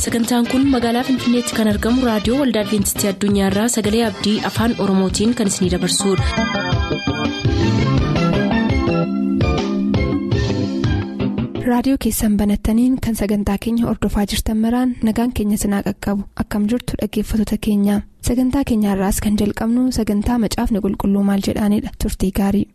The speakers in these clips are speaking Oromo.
sagantaan kun magaalaa finfinneetti kan argamu raadiyoo waldaa adventistii addunyaarraa sagalee abdii afaan oromootiin kan isinidabarsudha. raadiyoo keessan banattaniin kan sagantaa keenya ordofaa jirtan maraan nagaan keenya sinaa qaqqabu akkam jirtu dhaggeeffattoota keenya sagantaa keenyaarraas kan jalqabnu sagantaa macaafni qulqulluu maal jedhaanidha turtii gaarii.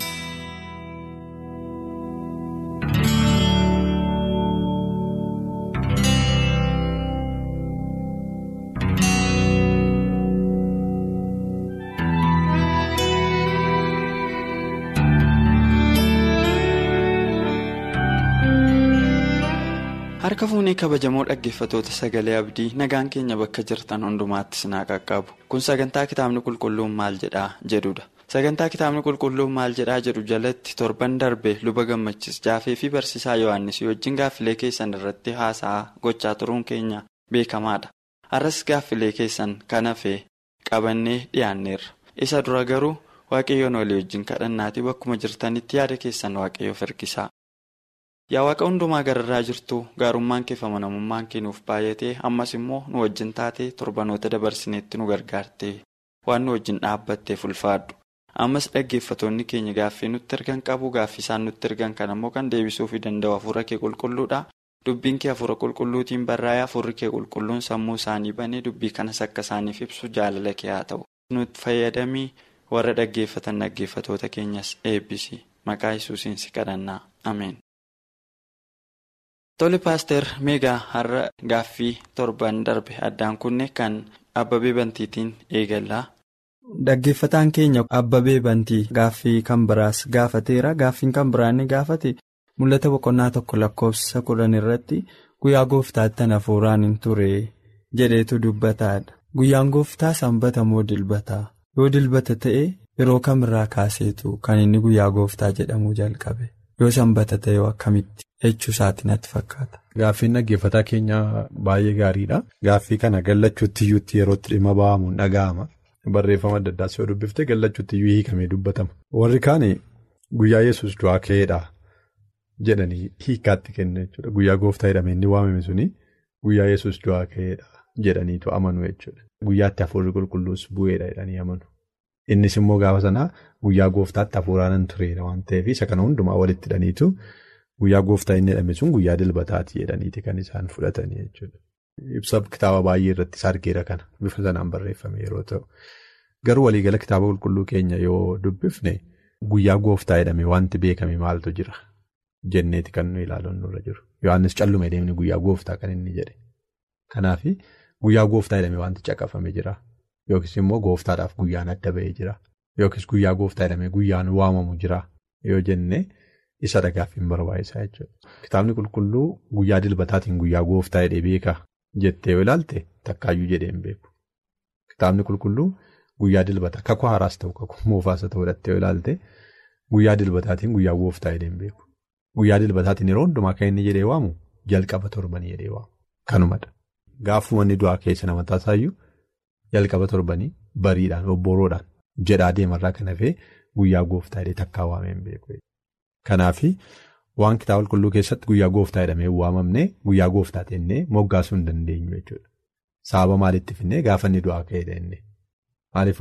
harka fuunee kabajamoo dhaggeeffatoota sagalee abdii nagaan keenya bakka jirtan hundumaatti sinaa qaqqabu kun sagantaa kitaabni qulqulluun maal jedhaa jedhudha sagantaa kitaabni qulqulluun maal jedhaa jedhu jalatti torban darbe luba gammachis jaafee fi barsiisaa yohannis wajjin gaaffilee keessan irratti haasa'aa gochaa turuun keenya beekamaadha har'as gaaffilee keessan kan hafee qabannee dhiyaanneerra isa dura garuu waaqayyoon walii wajjin kadhannaatii bakkuma jirtanitti yaada keessan waaqayyoof hirkisaa. yaa waaqa hundumaa gararraa jirtu gaarummaan kee fi amanamummaan kee nuuf baay'atee ammas immoo nu wajjin taatee torbanoota dabarsineetti nu gargaarte waan nu wajjin dhaabbatteef ulfaadhu ammas dhaggeeffatoonni keenya gaaffii nutti ergan qabu gaaffii isaan nutti ergan kan ammoo kan deebisuufi danda'u hafuura kee qulqulluudha dubbiin kee hafuura qulqulluutiin barraa'ee hafuurri kee qulqulluun sammuu isaanii banee dubbii kanas akka isaaniif ibsu jaalala kee haa ta'u nutti fayyadamii warra dhaggeeffatan dhaggeeffatoota keenyas eebbisi maqaa yesuusiin si kadhannaa ameen. Tole paaster meegaa har'a gaaffii torban darbe addaan kunne kan abbabee bantiitiin eegallaa. Dhaggeeffataan keenya abbabee bantii gaaffii kan biraas gaafateera gaaffiin kan biraan ni gaafate mul'ata boqonnaa tokko lakkoofsa kudhan irratti guyyaa gooftaatti hafuuraan hin ture jedheetu dubbataadha guyyaan gooftaa sanbata moo dilbataa yoo dilbata ta'e yeroo kamirraa kaaseetu kan inni guyyaa gooftaa jedhamuu jalqabe. yoo sanbata ta'e akkamitti jechuu isaatti natti fakkaata. Gaaffiin dhaggeeffataa keenyaa baay'ee gaariidha. Gaaffii kana gallachuutti iyyuutti yerootti dhimma ba'amuun dhaga'ama. Barreeffama adda addaas yoo dubbiftee gallachuutti iyyuu hiikamee dubbatama. Warri kaan guyyaa yesus du'aa ka'eedha jedhanii hiikaatti kennu jechuudha. Guyyaa gooftaa jedhamee inni waamame suni guyyaa yesus du'aa ka'eedha jedhaniitu amanu jechuudha. Guyyaatti hafuurri qulqulluus bu'eedha jedhanii amanu. Innis immoo gaafa sanaa guyyaa gooftaatti hafuuraan tureera waan ta'eef isa kana hundumaa walitti hidhaniitu guyyaa gooftaa inni jedhame sun guyyaa dilbataati jedhaniiti kan isaan fudhatanii jechuudha. Ibsa kitaaba baay'ee irratti argeera kana bifa sanaan barreeffame yeroo ta'u. Garuu waliigala kitaaba qulqulluu keenya yoo dubbifne guyyaa gooftaa jedhame wanti beekame maaltu jira jenneeti kan nu ilaaluun nurra jiru. Yohaannis callume deemni guyyaa gooftaa kan inni jedhe. Kanaaf guyyaa gooftaa jedhame wanti caqafame jira. Yookiis immoo gooftaadhaaf guyyaan adda ba'ee jira. Yookiis guyyaa gooftaa jedhamee guyyaan waamamu jira yoo jenne isa dhagaaffiin barbaachisaa jechuudha. Kitaabni qulqulluu guyyaa dilbataatiin guyyaa gooftaa jedhee beeka jettee yoo ilaalte takkaayyuu jedhee hin beeku. Kitaabni qulqulluu guyyaa dilbataa kakuu haaraas ta'u kakuu moofaas ta'uu dhattee yoo ilaalte guyyaa dilbataatiin guyyaa gooftaa jedhee hin beeku. Guyyaa dilbataatiin yeroo hundumaa kan inni jedhee waamu jalqaba torbanii jedhee waamu. Kanumadha. Gaafuma inni du'aa keessa nama taasisaayyuu. Jalqaba torbanii bariidhaan obboroodhaan jedhaa deemarraa kan hafee guyyaa gooftaa jedhee takkaa waamee hin beeku. Kanaaf waan kitaaba qulqulluu keessatti guyyaa gooftaa jedhamee waamamne guyyaa gooftaa jennee moggaasuu hin dandeenyu jechuudha. Sababa maalitti finnee gaafa inni du'aa ka'ee jennee. Maaliif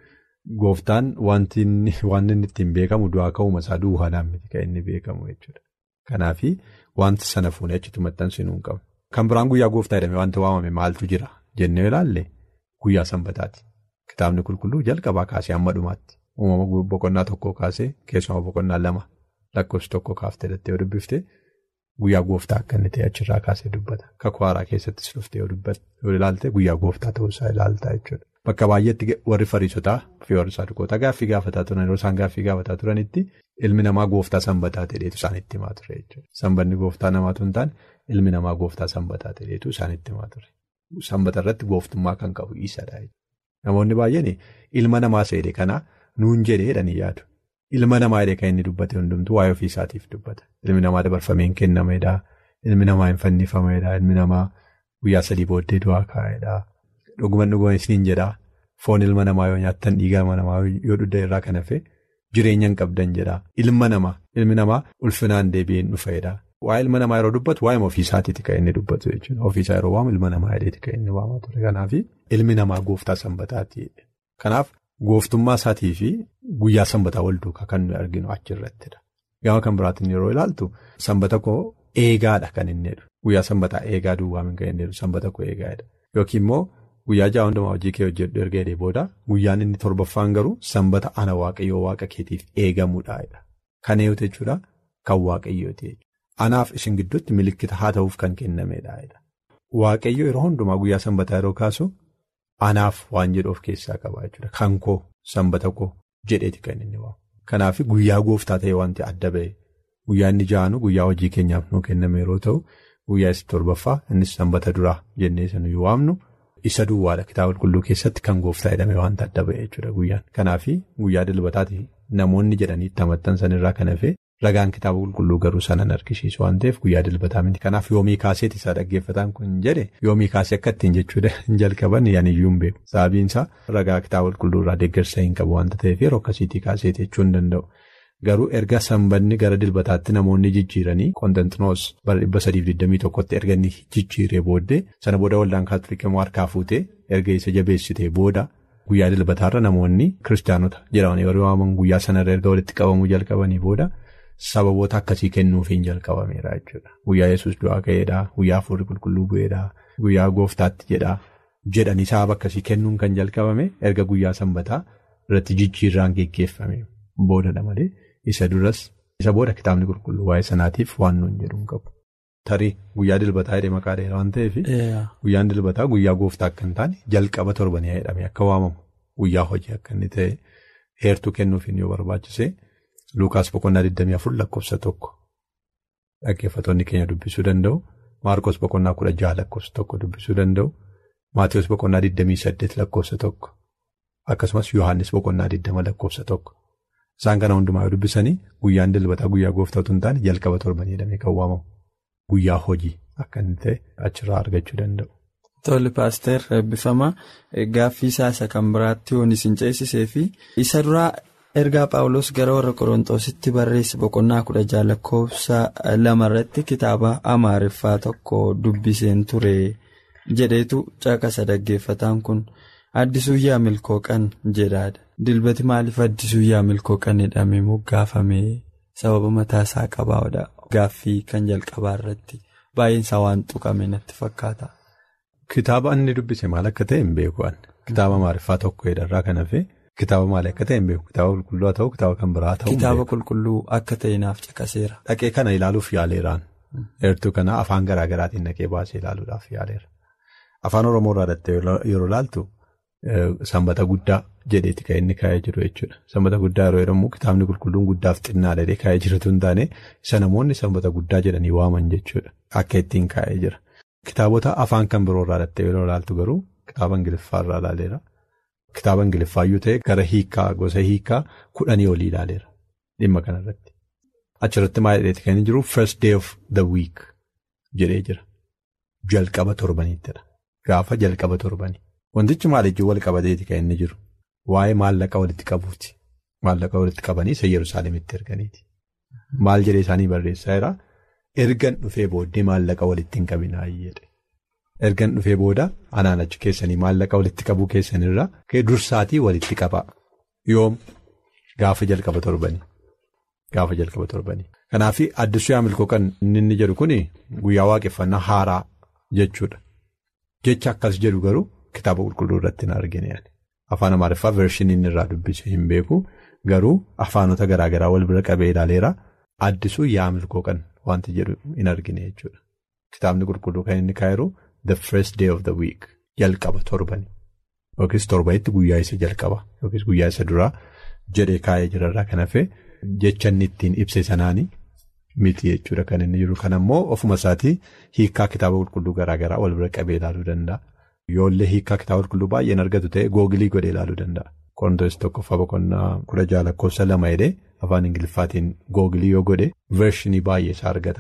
gooftaan wanti inni ittiin beekamu du'aa ka'uuma isaa duwwaadhaan miti kan inni beekamu jechuudha. Kanaaf wanti sana fuunee achitti maxxansinuu hin qabu. Kan biraan guyyaa gooftaa jedhamee wanti waamame maaltu jira jennee ilaalle. Guyyaa sanbataati. Kitaabni qulqulluu jalqabaa kaasee hamma dhumaatti. Uumama boqonnaa tokkoo kaasee keessumaa boqonnaa lama lakkoofsi tokko kaaftee dhattee yoo dubbifte guyyaa gooftaa akka inni ta'e achirraa kaasee dubbata. Kakuu haaraa keessattis dhuftee yoo ilaalte guyyaa gooftaa ta'uusaa ilaaltaa jechuudha. Bakka baay'eetti warri fariisotaa fi warri saduqoota gaaffii gaafataa turan yeroo isaan gaaffii gaafataa turanitti ilmi namaa gooftaa sanbataa ta'eetu isaanitti himaa ture jechuudha. Sanbanni gooftaa namaatu hin taane ilmi namaa gooftaa sanbataa ta'eetu isaanitti himaa ture. Sanbata irratti gooftummaa kan qabu isadha. Namoonni baay'een ilma namaa seede kana nuun jedhee jedhanii yaadu. Ilma namaa jedhee kan inni dubbate hundumtuu waa'ee ofii isaatiif dubbata. Ilmi namaa dabarfamee hin kennameedha. Ilmi namaa hin fannifameedha. Ilmi namaa guyyaa sadii booddee du'aa kaa'eedha. Dhuguman dhuguman isiniin jedhaa. Foon ilma namaa yoo nyaattan dhiiga ilma namaa yoo dhudda irraa kan hafe jireenya hin qabdan jedhaa. Ilma namaa ilmi namaa ulfinaan deebi'een dhufeedha. Waa'ee ilma namaa yeroo dubbatu waa'ee ofiisaatiiti kan inni dubbatu jechuudha. Ofiisaa yeroo waamu ilma namaa jedheeti kan inni waamaa ture. Kanaaf ilmi namaa gooftaa sanbataati. Kanaaf gooftummaa isaatii fi guyyaa sanbataa wal duukaa kan nuyi arginu achirrattidha. Gama kan biraatiin yeroo ilaaltu sanbata koo eegaadha kan inni jedhu. Guyyaa sanbataa eegaa duwwaa kan inni jedhu sanbata koo eegaadha. Yookiin immoo guyyaa ja'a hundumaa hojii kee hojjedhu erga jedhee booda guyyaan inni torbaffaan garuu sanbata ana waaqayyoo waaqa keetiif eegamuudha. Kan eeyyatu jechuudha kan waaqayyooti jechuudha. Anaaf isin gidduutti milikkita haa ta'uuf kan kennameedha. Waaqayyo yeroo hundumaa guyyaa sanbataa yeroo kaasu anaaf waan jedhu of keessaa qaba jechuudha. Kan koo sanbata koo jedheeti kan inni waamu. Kanaaf guyyaa gooftaa ta'e wanti adda ba'e guyyaa inni ja'anu guyyaa hojii keenyaaf nuu kenname yeroo ta'u guyyaa isa torbaffaa innis sanbata duraa jennee isa nuyi waamnu isa duwwaadha kitaaba qulqulluu keessatti kan gooftaa jedhame wanta adda ba'e jechuudha guyyaan. Kanaaf guyyaa dilbataati namoonni jedhanii itti amantan sanirraa kan hafe ragaan kitaaba qulqulluu garuu sanan argisiisu waan ta'eef guyyaa dilbataa miti. Kanaaf yoomii kaaseeti isaa dhaggeeffataan kun jedhe yoomii kaasee akka ittiin jechuudha hin jalqaban yaaniyyuu hin beeku. Sababiin isaa ragaa kitaaba qulqulluu irraa deeggarsa hin qabu waanta ta'eef yeroo akkasiitii kaaseeti jechuu hin danda'u. Garuu erga sanbanni gara dilbataatti namoonni jijjiiranii Konstantinoos bara 321tti erga inni jijjiiree booddee sana booda waldaan kaatoliikii immoo harkaa fuutee erga isa jabeessitee booda guyyaa dilbataarra namoonni kiristaanota jedhaman yeroo waaman guyyaa sanarra erga walitti qabamuu jalqabanii booda sababoota akkasii kennuufiin jalqabameera jechuudha. Guyyaa yesus du'aa ka'eedhaa, guyyaa hafuurri qulqulluu bu'eedhaa, guyyaa gooftaatti jedhaa jedhanii sababa akkasii kennuun kan jalqabame erga guyyaa sanbataa irratti jijjiirraan geggeeffame boodadha malee. Isa duras isa booda kitaabni qulqulluu waa'ee sanaatiif waan nuun jedhu hin qabu. Tarii guyyaa dilbataa jedhee maqaa dheeraa waan ta'eef guyyaan dilbataa guyyaa gooftaa akka hin taane jalqaba torbanii jedhamee akka waamamu guyyaa hojii akka inni ta'e heertuu kennuufiin yoo barbaachise Lukaas boqonnaa 24 lakkoofsa tokko dhaggeeffattoonni keenya dubbisuu danda'u. Maarkos boqonnaa 16 lakkoofsa tokko dubbisuu danda'u. Maatiyus boqonnaa 28 lakkoofsa tokko akkasumas Yohaannis boqonnaa 20 lakkoofsa tokko. Isaan kana hundumaa yoo dubbisanii guyyaan dilbataa guyyaa gooftaa otoo hin taane jalqaba torbanii jedhamee kan waamamu guyyaa hojii akka inni ta'e achirraa argachuu danda'u. Tole paaster eebbifamaa gaaffii isaa isa kan biraatti yoon isin ceesisee fi isa duraa ergaa paawulos gara warra qorontoositti barreesse boqonnaa kudha jaha lakkoofsa lamarratti kitaaba amaariffaa tokko dubbiseen ture jedheetu caqasa dhaggeeffataan kun. Addisuu yaa milkooqan jedhaadha. Dilbati maaliif addisuu yaa milkooqan jedhamee moggaafame sababa mataa isaa qabaadha. Gaaffii kan jalqabaa irratti baay'een isaa waan tuqame natti fakkaata. Kitaaba inni dubbise maal akka ta'e hin beeku. Kitaaba amaariffaa tokko irraa kan hafe kitaaba maal akka ta'e hin beeku. Kitaaba qulqulluu haa ta'u kitaaba kan biraa ta'u. Kitaaba qulqulluu akka ta'e naaf caqaseera. Dhaqee kana ilaaluuf yaaleeraan. Heertuu kana afaan garaa garaatiin dhaqee baasee ilaaluudhaaf yaaleera. Afaan Oromoo irraa dhattee yeroo ilaaltu. Sanbata guddaa jedheeti kan inni kaa'ee jiru jechuudha. Sanbata guddaa yeroo jedhamu kitaabni qulqulluun guddaaf xinnaa jedhee kaa'ee jirutu hin taane isa namoonni sanbata guddaa jedhanii waaman jechuudha. Akka ittiin kaa'ee jira. Kitaabota afaan kan biroo irraa dhattee yeroo ilaaltu garuu kitaaba Ingiliffaa irraa ilaaleera. Kitaaba Ingiliffaayyuu ta'e gara hiikaa gosa hiikaa kudhanii olii ilaaleera. Dhimma kanarratti. Achirratti maal jedheeti kan inni jiru first day of the week jedhee jira. Jalqaba torbaniittidha. Gaafa jalqaba torbanii. Wantichi maaliifii wal qabateeti kan inni jiru waa'ee maallaqa walitti qabuuti. Maallaqa walitti qabanii isa Yerusaalemitti erganiiti. Maal jedhee isaanii barreessaa jira ergan dhufee booddee maallaqa walitti hin qabinaa jedhe. Ergan dhufee booda anaan achi keessanii maallaqa walitti qabuu keessanirraa dursaatii walitti qabaa. Yoom gaafa jalqaba torbanii. Gaafa jalqaba torbanii. Kanaaf addisuu yaa milkooqan inni inni jedhu kuni guyyaa waaqeffannaa haaraa jechuudha. Jecha akkas jedhu garuu. Kitaaba qulqulluu irratti hin argine afaan amaariffaa veershinii inni irraa dubbise hin beeku garuu afaanota garaagaraa wal bira qabee ilaaleera addisuu yaa milkooqan wanti jedhu hin argine jechuudha. Kitaabni qulqulluu kan inni kaa'iru the first day of the week jalqaba torbanii yookiis torbanitti guyyaa isa jalqaba yookiis guyyaa isa duraa jedhee kaa'ee jirarraa kan hafe jecha inni ittiin ibse sanaanii miti jechuudha kan inni jiru kan ammoo ofuma isaatii hiikaa kitaaba qulqulluu garaagaraa wal bira qabee ilaaluu danda'a. Yoollee hiikaa kitaaba qulqulluu baay'een argatu ta'e googilii godhee ilaaluu danda'a. Qorontoos tokkoffaa boqonnaa kudha jaha lakkoofsa lama jedhee afaan Ingiliffaatiin googilii yoo godhe veershinii baay'ee isaa argata.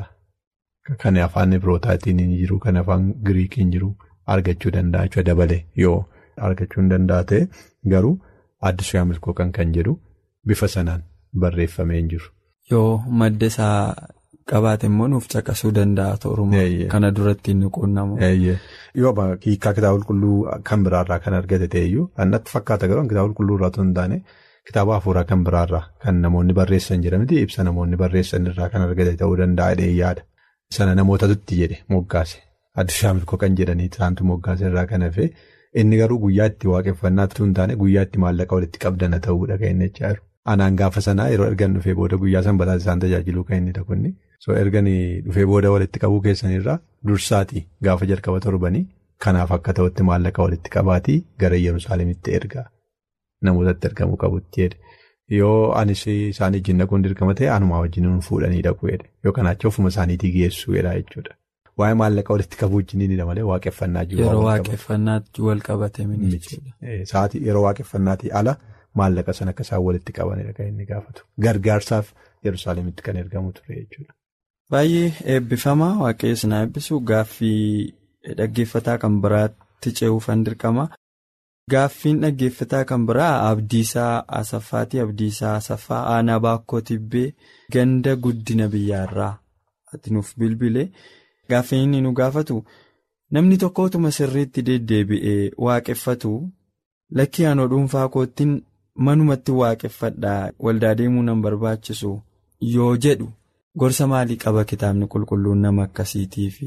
Kan afaan Ibrootaatiin hin jiru kan afaan Giriikiin jiru argachuu danda'a jechuudha dabalee yoo argachuu hin danda'a ta'e garuu addisuu yaa milkooqan kan jedhu bifa sanaan barreeffamee hin jiru. Yoo madda isaa qabaate immoo nuuf caqasuu danda'a tooruma kana duratti inni quunnamu. Yoo hiikaa kitaaba qulqulluu kan biraarraa kan argate ta'eyyuu annatti fakkaata garuu kitaaba qulqulluu irraa osoo hin taane kitaaba hafuuraa kan biraarraa kan namoonni barreessan jedhamti ibsa namoonni barreessan irraa kan argate ta'uu danda'a jedhee yaada. Sana namootatutti jedhe moggaase addunyaa milkoo kan jedhanii isaantu moggaase irraa kan hafe inni garuu guyyaa itti waaqeffannaa hin taane guyyaa itti maallaqa walitti qabdana ta'uudha kan inni jechaa jiru. Anaan gaafa sanaa yeroo ergan dhufee booda guyyaa sanbataas isaan tajaajiluu kan inni dhakunni. So ergan dhufee booda walitti qabuu keessanirraa dursaati gaafa jalqaba torbanii kanaaf akka ta'utti maallaqa walitti qabaatii gara Yerusaalemitti ergaa namootatti ergamuu qabutti jedhe. Yoo anis isaan wajjin dhaquun dirqama ta'e anumaa wajjin fuudhanii dhaquu jedhe yookaan achi ofuma isaaniitii geessuu jedha jechuudha. Waa'ee maallaqa walitti qabuu wajjin ni malee waaqeffannaa jiru. Yeroo waaqeffannaatti wal qabate miti. Sa'aatii yeroo waaqeffannaatii ala maallaqa sana akka isaan walitti qabanidha kan inni gaafatu. Gargaarsaaf Yerusaalemitti kan ergamu ture jechuudha. Baay'ee eebbifamaa waaqayyoon na eebbisu gaaffii dhaggeeffataa kan biraatti ce'uufan dirqama. Gaaffiin dhaggeeffataa kan biraa Abdiisaa Asaffaatii Abdiisaa Asaffaa Aanaa Baakkoo Tibbee ganda guddina biyyaarraa ati nuuf bilbilee gaaffiin inni nu gaafatu namni tokko utuma sirriitti deddeebi'ee waaqeffatu lakkii aanoo dhuunfaa koottiin manumatti waaqeffadhaa waldaa deemuu nan barbaachisu yoo jedhu gorsa maalii qaba kitaabni qulqulluun nama akkasiitiif.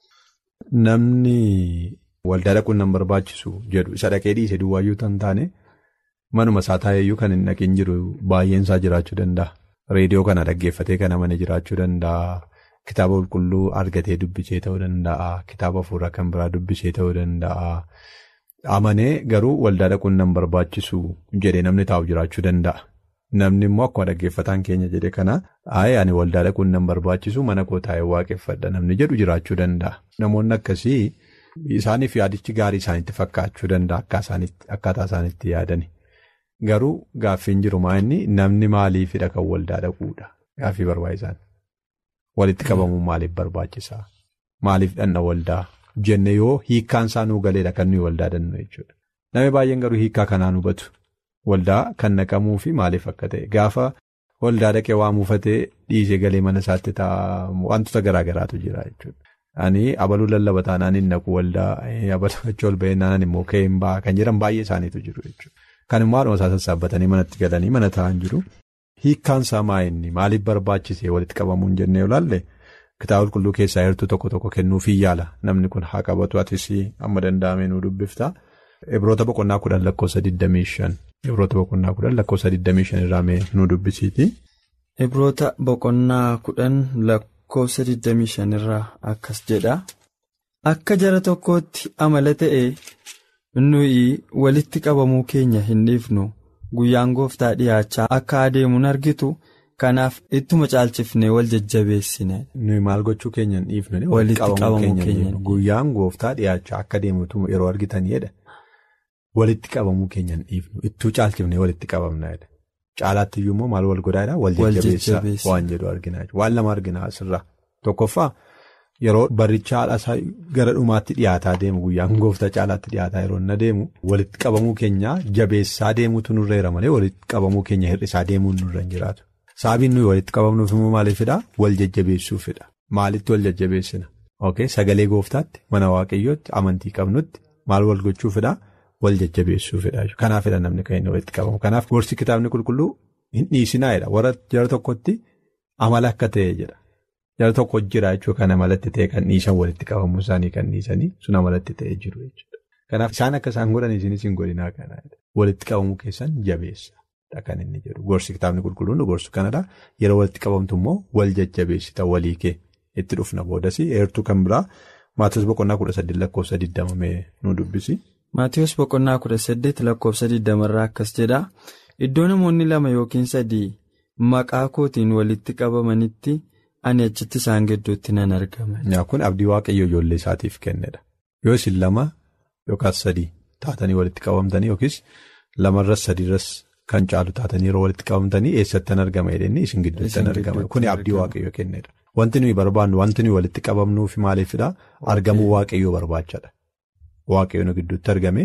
Namni. Waldaa dhaquun nan barbaachisu jedhu isa dhaqee dhiise duwwaayyuu tan taane manuma isaa taa'eeyyuu kan hin dhaqin jiru baay'een isaa jiraachuu danda'a. Reediyoo kana dhaggeeffatee kan amane jiraachuu danda'a. Kitaaba qulqulluu argatee dubbisee ta'uu danda'a. Kitaaba hafuuraa kan biraa dubbisee ta'uu danda'a. Amanee garuu waldaa dhaquun nan barbaachisu jedhee namni taa'u jiraachuu danda'a. Namni immoo akkuma dhaggeeffataan keenya jedhe kana aayee ani waldaa dhaquun nan barbaachisu mana koo taa'ee waaqeffadha namni jedhu jiraachuu danda'a. Namoonni akkasii. Isaaniif yaadichi gaarii isaanitti fakkaachuu danda'a akkaataa isaanitti yaadani. Garuu gaaffiin jiru maa inni namni maaliifidha kan waldaa dhaquudha gaaffii barbaachisaan. Walitti qabamuun maaliif barbaachisaa? Maaliif dhanna waldaa? Jenne yoo hiikkaan isaa nuu galeedha kan nuyi waldaa dannu jechuudha. Namni baay'een garuu hiikkaa kanaan hubatu. Waldaa kan naqamuu fi maaliif akka ta'e gaafa waldaa dhaqee waa muufatee dhiisee galee mana isaatti ta'a wantoota garaa garaatu jira jechuudha. Ani abaluu lallaba taanaan hin naqu waldaa abaluu achi ol ba'ee naannoo immoo ka'ee hin ba'a kan jedhan baay'ee isaaniitu jiru jechuudha. Kan immoo haadhuma isaa sassaabbatanii manatti galanii mana taa'an jiru. Hiikkaan isaa maa inni maaliif barbaachisee walitti qabamuun jennee olaalle kitaaba qulqulluu keessaa heertuu tokko tokko kennuufii yaala namni kun haa qabatu atis amma danda'ame nu dubbifta. Ibroota boqonnaa kudhan lakkoofsa 25 Ibroota boqonnaa kudhan lakkoofsa 25 irraa mee nu dubbisiiti. Ibroota boqonnaa kudhan lakkoofsa 25 irraa akkas jedha. Akka jara tokkootti amala ta'e nuyi walitti qabamuu keenya hin dhiifnu guyyaan gooftaa dhiyaachaa akka adeemuun argitu kanaaf ittuma caalchifnee wal jajjabeessine. Nuyi maal gochuu keenya hin dhiifnu walitti qabamuu keenya guyyaan gooftaa dhiyaachaa akka adeemutu yeroo argitaniidha. Walitti qabamuu keenya hin dhiifnu ittuu caalchifnee walitti qabamna. Caalaatti iyyuu immoo maal wal godhaa wal jajjabeessaa waan jedhu arginaa waan lama arginaa asirraa tokkoffaa yeroo barricha haadhasaa gara dhumaatti dhiyaataa deemu guyyaan gooftaa caalaatti dhiyaataa yeroo inni deemu walitti qabamuu keenya jabeessaa deemuutu nurreera malee walitti qabamuu keenya hir'isaa deemuun nurra hin jiraatu. Sababiin nuyi walitti qabamnuuf immoo maaliifidhaa wal jajjabeessuufidha maalitti wal jajjabeessina sagalee gooftaatti mana waaqayyootti amantii qabnutti maal wal gochuufidhaa. Wal jajjabeessuufidha kanaafidha namni kan inni walitti qabamu kanaaf gorsi kitaabni qulqulluu hin dhiisinaayidha warra jara tokkotti amala akka ta'e jedha jara tokko jira jechuudha kan amalatti ta'e kan dhiisan walitti qabamuu isaanii kan dhiisanii sun amalatti ta'e jiru jechuudha kanaaf isaan akka isaan godhan isinis hin godhinaa kanadha walitti qabamuu keessan jabeessadha kan inni jedhu gorsi kitaabni qulqulluun gorsu kanadha yeroo walitti qabamtu immoo wal jajjabeessita walii kee itti dhufna boodas eertuu kan biraa Maatiyoos boqonnaa kudha saddeet lakkoofsa digdama nu dubbisi. Maatiyoos boqonnaa kudha saddeet lakkoofsa digdamarraa akkas jedha iddoo namoonni lama yookiin sadii maqaa kootiin walitti qabamanitti ani achitti isaan gidduutti nan argama. Kun abdii waaqayyo ijoollee isaatiif kennedha. Yoo isin lama yookaas sadii taatanii walitti qabamtanii yookiis lamarras sadiirras kan caalu taatanii yeroo walitti qabamtanii eessattan argama jedhanii isin gidduutti argama. Kuni abdii waaqayyo kennedha. Wanti nuyi barbaannu wanti nuyi walitti qabamnuuf maaliifidhaa argamuu waaqayyoo barbaachadha. Waaqayyoon gidduutti argame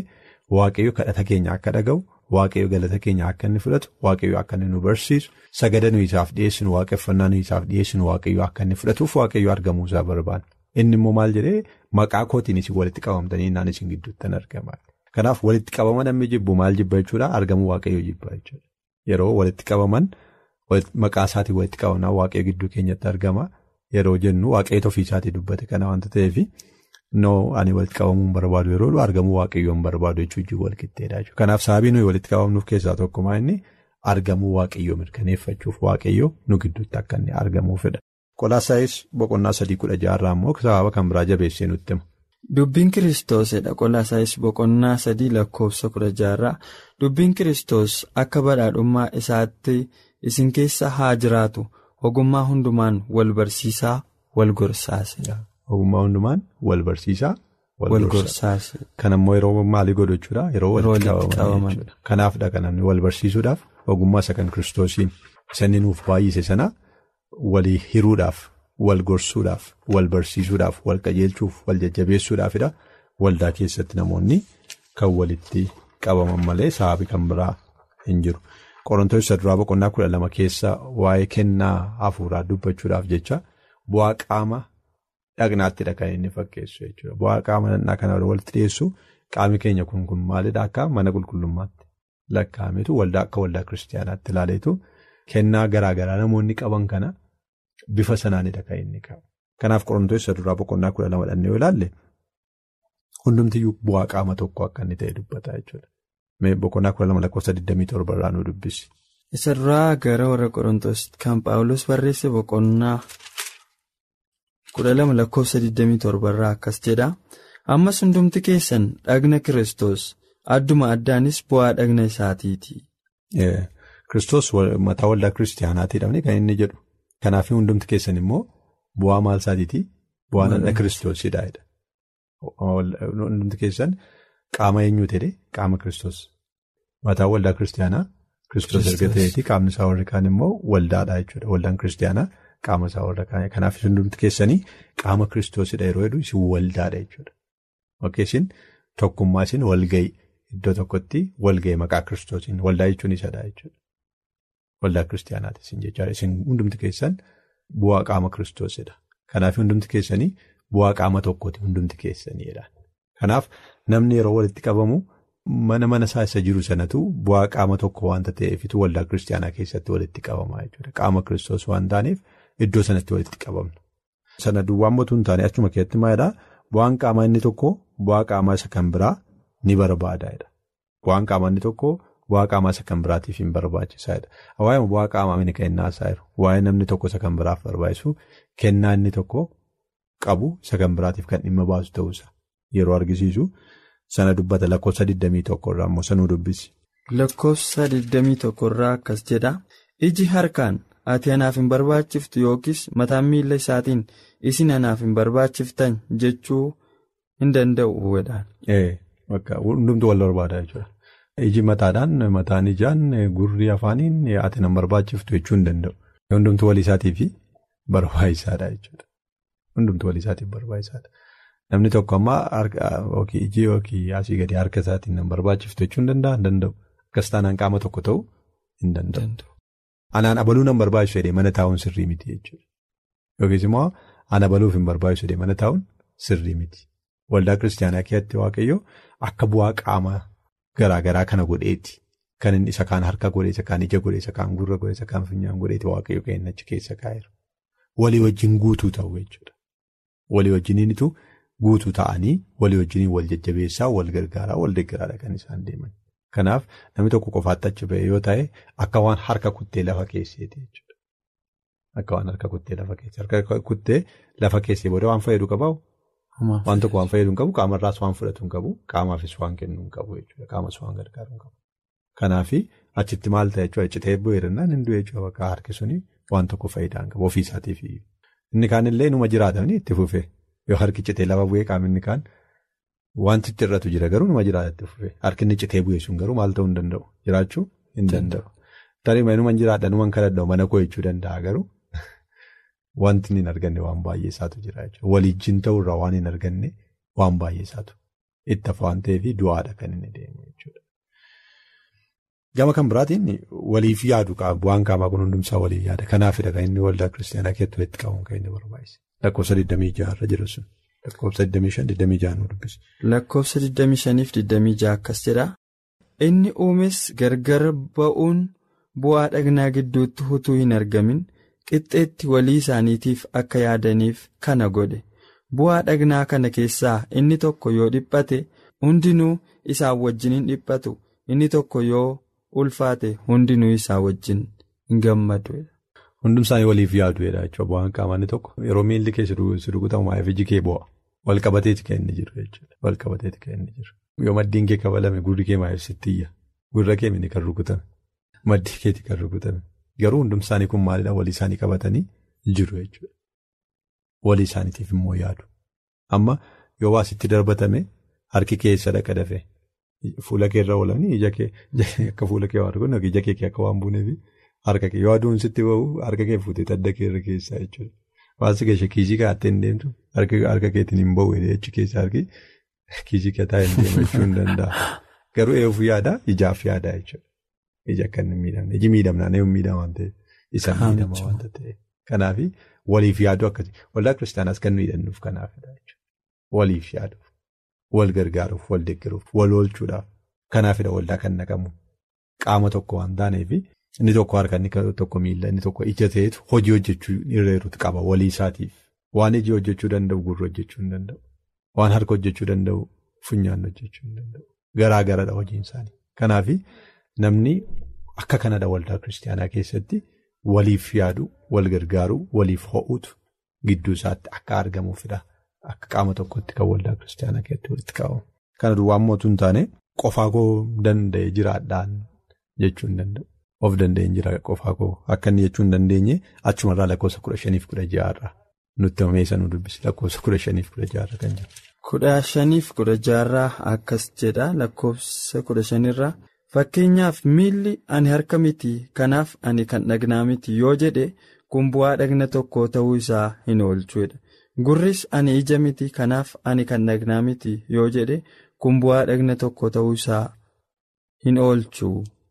waaqayyo kadhata keenya akka dhaga'u waaqayyo galata keenya akka inni fudhatu waaqayyo akka inni nu barsiisu sagada nu isaaf dhiyeessinu waaqeffannaa nu isaaf dhiyeessinu waaqayyo akka inni fudhatuuf waaqayyo argamuu isaa barbaada. Inni immoo maal jedhee maqaa kootiin isin walitti qabamtanii naan isin gidduuttan argama. Kanaaf walitti qabama namni jibbu maal jibba jechuudha argamuu waaqayyo jibba jechuudha. Yeroo walitti qabaman maqaa isaatiin walitti qabamnaa waaqayyo gidduu keenyatti argama. Yeroo jennu waaqayyo ofii isaatii dubbate kana waanta ta'eef noo ani walitti qabamuu hin barbaadu yeroo argamuu waaqayyoo hin barbaadu jechuun wal qixxeedha jechuudha. Kanaaf sababii nuyi walitti qabamnuuf keessaa tokkummaa inni argamuu waaqayyoo mirkaneeffachuuf waaqayyoo nu gidduutti akka inni argamuufidha. Qolaasaayis boqonnaa sadii kudha jaarraa immoo sababa kan biraa jabeessee nutti hima. Dubbiin kiristoosedha qolaasaayis boqonnaa sadii lakkoofsa kudha jaarraa dubbiin kiristoos akka badhaadhummaa isaatti isin keessa haa jiraatu ogummaa hundumaan wal barsiisaa wal gorsaase. Ogummaa hundumaan wal barsiisaa wal gorsaase. Kan ammoo yeroo maalii godhu jechuudha yeroo walitti qabaman jechuudha. Kanaafidha kan namni wal barsiisuudhaaf ogummaa isa kan kiristoosiin isa inni nuuf baay'ise sana. Walii hiruudhaaf wal gorsuudhaaf wal barsiisuudhaaf wal qajeelchuuf wal jajjabeessuudhaafidha waldaa keessatti namoonni kan walitti qabaman malee sababii kan biraa hin jiru. Qorontoos isa duraa boqonnaa kudha lama keessa waa'ee kennaa hafuuraa dubbachuudhaaf jecha bu'aa qaama dhaqnaattidha kan inni fakkeessu jechuudha. Bu'aa qaama dhaqnaa kana walitti dhiyeessu qaamni keenya kun kun maalidha akka mana qulqullummaatti lakkaa'ametu waldaa akka waldaa kiristaanaatti ilaaleetu kennaa garaagaraa namoonni qaban kana. Bifa sanaanidha kan inni qabu. Kanaaf qorontoos isa duraa boqonnaa kudha lama dhannee yoo ilaalle hundumtiyyuu bu'aa qaama tokko akka inni ta'e dubbata jechuudha. Boqonnaa kudha lama lakkoofsa 27 irraa nu dubbisi. Isa duraa gara warra qorontoos kan Paawulos barreesse boqonnaa kudha lama lakkoofsa 27 irraa akkas jedha. Ammas hundumti keessan dhagna Kiristoos adduma addaanis bu'aa dhagna isaatiiti. Kiristoos mataa waldaa kiristaanaatiidhaan kan inni jedhu. Kanaaf hundumti keessan immoo bu'aa maal isaatiiti? Bu'aa dhagna kiristoosidha. Hundumti keessan qaama eenyuu ta'e qaama kiristoos. Mataa waldaa kiristaanaa kiristoos erga ta'eeti qaamni isaa warri kaan immoo waldaadha jechuudha. Waldaan kiristaanaa qaama isaa warra kaan. Kanaaf hundumti keessanii qaama kiristoosidha yeroo jedhu isin waldaadha jechuudha. Isin tokkummaa isin walga'ii iddoo tokkotti walga'ii maqaa kiristoosiin waldaa jechuun isadha jechuudha. Waldaa kiristaanaati isin jechaadha. Isin hundumti keessan bu'aa qaama kiristoosidha. Kanaaf hundumti keessanii bu'aa qaama tokkooti hundumti keessaniidha. Kanaaf namni yeroo walitti qabamu mana mana isaa isa jiru sanatu bu'aa qaama tokko waanta ta'eefitu waldaa kiristaanaa keessatti walitti qabama jechuudha. Qaama kiristoos waan taaneef iddoo sanatti walitti qabamna. Sana duwwaan mootuu hin taane achuma keessatti maalidhaa bu'aan qaamaa inni tokko bu'aa qaamaa isa kan biraa ni barbaadaadha. Bu'aan qaamaa inni tokko. Bu'aa qaamaa isa kan biraatiif hin barbaachisaadha. Waa'ee bu'aa qaamaa inni kennaa isaa jiru. Waa'ee namni tokko isa kan biraaf barbaachisu kennaa inni tokko qabu isa kan biraatiif kan dhimma baasu ta'uusa yeroo argisiisu sana dubbata lakkoofsa 21 irraa immoo sanuu dubbisi. Lakkoofsa 21 irraa akkas jedha. Iji harkaan ati anaaf hin barbaachiftu yookiis mataan miila isaatiin isin anaaf hin barbaachiftan jechuu hin danda'u wedhaan. Hundumtu wal barbaada jechuudha. Iji mataadhaan mataan ijaan gurri afaaniin ati nan barbaachiftu jechuu hin danda'u. Hundumtu walii isaatiif barbaachisaadha jechuudha. Hundumtu walii isaatiif barbaachisaadha. Namni tokko ammaa iji yookiin asii gadi harka isaatiin nan barbaachiftu jechuu hin danda'a hin danda'u. Akkas taanaan qaama tokko ta'uu hin danda'u. Anaan abaluu nan barbaachisu jedhee mana taa'uun sirrii miti jechuudha. Yookiis immoo ana abaluuf hin barbaachisu jedhee mana taa'uun sirrii miti. Waldaa kiristaanaa keessatti waaqayyo akka bu'aa qaamaa. Garaa garaa kana godheeti. Kan inni isa kaan harka godhe, isa kaan ija godhe, isa kaan gurra godhe, isa kaan funyaan godheeti waaqayyo kan inni achi keessa kaa'eera. Walii wajjin guutuu ta'u jechuudha. Walii wajjiniinitu guutuu ta'anii walii wajjiniin wal jajjabeessaa, wal gargaaraa, wal deeggaraadha kan isaan deeman. Kanaaf namni tokko qofaatti achi ba'e yoo ta'e akka waan harka kuttee lafa keesseeti jechuudha. Akka waan harka kuttee lafa keessee. Harka kuttee lafa keessee booda waan fayyadu qabaa? Waan tokko waan fayyadu hin qabu qaamarraas waan fudhatu hin qabu qaamaafis waan kennu hin qabu jechuudha qaamas waan gargaaru hin qabu. Kanaafi achitti maal ta'e jechuudha citee bu'eerannaan hin du'e jechuudha bakka harki suni waan tokko faayidaa hin qabu ofiisaatiif inni kaanillee numa jiraatanii itti fufee yoo harki citee lafa bu'ee qaamni kaan wanti itti irratu jira garuu numa jiraata itti fufee harki inni citee bu'ee sun garuu maal ta'uu hin danda'u jiraachuu hin danda'u. Tarii numan jiraadha numan kadhadha mana koo jechuu danda'a garuu. Wanti hin arganne waan baay'ee isaatu jira jechuudha. Walijjiin ta'urraa waan hin arganne waan baay'ee isaatu itti hafa waan ta'eef du'aadha kan inni deemu jechuudha. Gama kan biraatiin waliif yaadu bu'aan qaamaa kun hundumsaa waliif yaada. Kanaafidha kan inni waldaa kiristaanaa keessatti walitti qabuun kan inni barbaachise. Lakkoofsa 26 irra jira sun. Lakkoofsa 25-26 nu dubbisa. Lakkoofsa 25-26 akkas jedha. Inni uumes gargar ba'uun bu'aa dhagnaa gidduutti utuu hin argamin qixxeetti walii isaaniitiif akka yaadaniif kana godhe. Bu'aa dhagnaa kana keessaa inni tokko yoo dhiphate hundinuu isaan wajjin hin dhiphatu. Inni tokko yoo ulfaate hundinuu isaa wajjin hin gammadu. Hundumsaanii waliif yaadu jechuudha bu'aan qaamaa inni tokko yeroo miilli kee si rukutamu maayif iji kee bu'a. Wal qabateeti kan inni jiru jechuudha. Wal qabateeti kan inni jiru. Yoo maddiin kee kabalame gurri kee maayif sitti iyya. Gurra kee mini kan rukutame. Maddii keeti kan rukutame. Garuu hundumsaanii kun maalidhaa walii isaanii qabatanii jiru jechuudha. Walii isaaniitiif immoo yaadu. Amma yoo waa sitti darbatame harki keessa dhaqa dafee fuula kee irra oolanii ija kee akka fuula kee waan argu ija kee akka waan buuneefi harka kee yoo aduun sitti ba'u harka kee fuutee adda kee irra keessaa jechuudha. Waanti keessa kiisii kaa'attee hin deemtu harka keetiin hin ba'u jechi keessa harki kiisii kataa hin deemu jechuu hin danda'a. Garuu eeguuf yaada ijaaf yaada jechuudha. Ija akka inni miidhamne iji miidhamnaan eeguun miidhama waan ta'eef isa miidhama waanta ta'eef. Kanaaf waliif yaaduu akkasii waldaa kiristaanaas kan nuyi hidhannuuf kanaafidha jechuudha. Waliif yaaduuf wal gargaaruuf wal deeggaruuf wal oolchuudhaaf kanaafidha waldaa kan naqamu qaama tokko waan taaneef inni tokko harka inni tokko miila inni tokko ija ta'etu hojii hojjechuu irreeruutu qaba walii isaatiif waan iji hojjechuu danda'u gurra hojjechuu hin danda'u waan harka hojjechuu danda'u funyaan hojjechuu hin danda'u garaa garadha hojiin isaanii kanaaf namni akka kanadha waldaa kiristaanaa keessatti. Waliif yaadu wal gargaaru waliif ho'uutu gidduu isaatti akka argamuufidha. Akka qaama tokkotti kan waldaa kiristaanaa keessatti walitti qabamu. Kana duwwaa mootuu hin taane qofaa koo danda'e jiraadhaan jechuu hin danda'u. Of danda'e jira qofaa koo akka inni jechuu hin dandeenye achumarraa lakkoofsa kudha shaniif kudha ja'arraa nutti himeessa nu dubbisi lakkoofsa kudha shaniif kudha ja'arra kan jiru. Kudha shaniif kudha ja'arraa akkas jedha lakkoofsa kudha shanirraa. Fakkeenyaaf miilli ani harka miti kanaaf ani kan dhagnaa miti yoo jedhe kun bu'aa dhagna tokko ta'uu isaa hin oolchuudha. Gurris ani ija miti kanaaf ani kan dhagnaa miti yoo jedhe kun bu'aa dhagna tokko ta'uu isaa hin oolchu.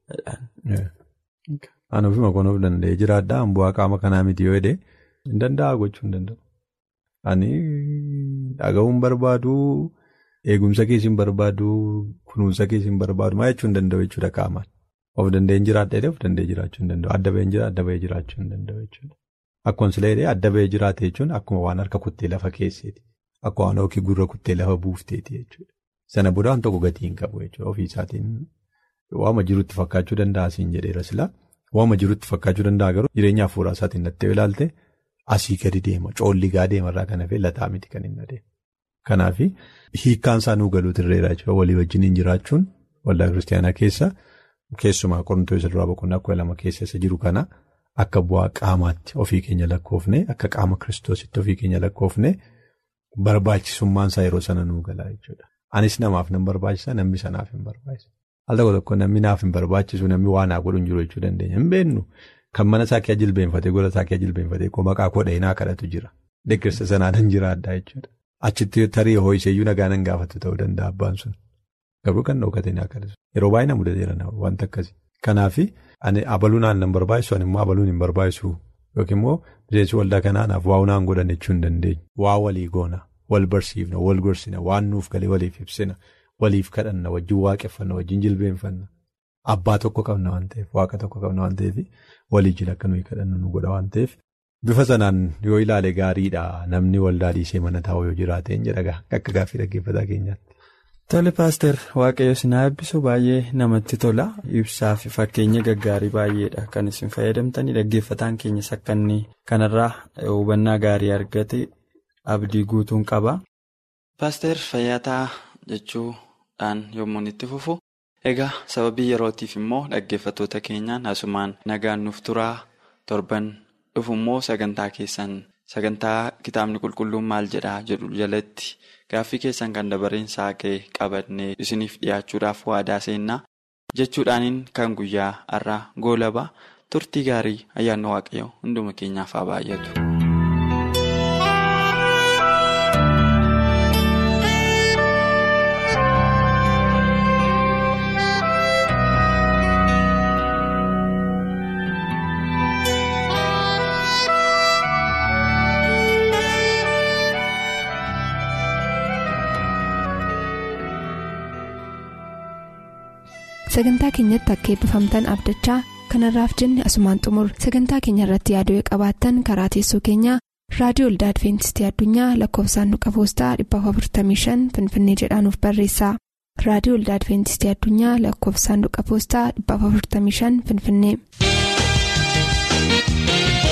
Ani ofuma kun of danda'ee jiraadhaa bu'aa qaama kanaa miti yoo jedhe hin danda'a gochuu hin danda'u. Ani dhaga'uun barbaadu. Eegumsa keessa hin barbaadu kunuunsa keessa hin barbaadu maa jechuu hin danda'u jechuudha qaamaan. Of danda'een jiraadha of danda'ee jiraachuu hin danda'u. Adda baheen jira adda bahee jiraachuu hin danda'u jechuudha. Akkuma sila jedhee adda bahee jiraate jechuun akkuma waan harka kuttee lafa keesseeti. Akka waan yookiin gurra kuttee lafa buufteeti jechuudha. Sana booda waan tokko gatii hin qabu jechuudha ofii isaatiin waama jirutti fakkaachuu danda'a asiin jedheera sila waama jirutti fakkaachuu danda'a garuu jireenya hafuuraa isaatiin nattee ilaalte asii gadi deema coolligaa deemarraa kan hafee lataa miti kan hin adeemu. Kanaaf hiikkaan isaa nuu galuutu irreera jechuudha walii wajjin jiraachuun waldaa kiristaanaa keessa keessumaa qorantoota duraa boqonnaa kudha lama keessa isa jiru kana akka bu'aa qaamaatti ofii keenya lakkoofne akka qaama kiristoositti ofii keenya lakkoofne barbaachisummaan isaa yeroo sana nuu galaa jechuudha. Anis namaaf nan barbaachisa namni sanaaf hin barbaachisa. Al tokko tokko namni naaf hin barbaachisu namni waan naa godhu hin jiru jechuu dandeenya hin beennu kan mana isaa kee jilbeenfatee gola isaa kee jilbeenfatee maqaa kodhee naa kadhatu jira. Deeggarsa sanaan jiraadhaa jechuudha. Achitti tarii hoo'iseeyyuu nagaa nan gaafatu ta'uu danda'a abbaan sun. Garuu kan dhokatee naa kadhatu. Yeroo baay'ee na mudateera wanta akkasii. Kanaaf ani abaluun aan nan barbaachisu ani immoo abaluun hin barbaachisu yookiin immoo miseensi waldaa kanaanaaf waa unaan godhan jechuu hin dandeenye. Waa walii goona, wal barsiifna, wal gorsina, waan nuuf galee waliif ibsina, waliif kadhanna, wajjin waaqeffanna, wajjin jilbeenfanna. Abbaa tokko qabna waan ta'eef, waaqa tokko qabna waan ta'eef walii jila akka nuyi kadhannu nu godha waan ta'eef. Bifa sanaan yoo ilaale gaariidha namni waldaa dhiisee mana taa'u yoo jiraate hin jedhaga akka gaaffii dhaggeeffataa keenyaatti. Tole paaster waaqayyo sinaa eebbisu baay'ee namatti tola ibsaa fi fakkeenya gaggaarii baay'eedha kan isin fayyadamtanii dhaggeeffataan keenyas akka inni kanarraa hubannaa gaarii argate abdii guutuun qaba. Paaster fayyataa jechuudhaan yommuu itti fufu egaa sababii yerootiif immoo dhaggeeffatoota keenyaan asumaan nagaan nuuf turaa torban. dhufu immoo sagantaa keessan sagantaa kitaabni qulqulluun maal jedhaa jedhu jalatti gaaffii keessan kan dabareen saaqee qabannee isiniif dhiyaachuudhaaf waadaa seennaa jechuudhaaniin kan guyyaa har'aa goolabaa turtii gaarii ayyaanni waaqayyoo hunduma keenyaaf haa baay'atu. sagantaa keenyatti akka eebbifamtan abdachaa kanarraaf jenne asumaan xumur sagantaa keenya irratti yaaduu qabaattan karaa teessoo keenyaa raadiyoo olda adventistii addunyaa lakkoofsaanduqa poostaa 455 finfinnee jedhaanuf barreessa raadiyoo olda adventistii addunyaa lakkoofsaanduqa poostaa 455 finfinnee.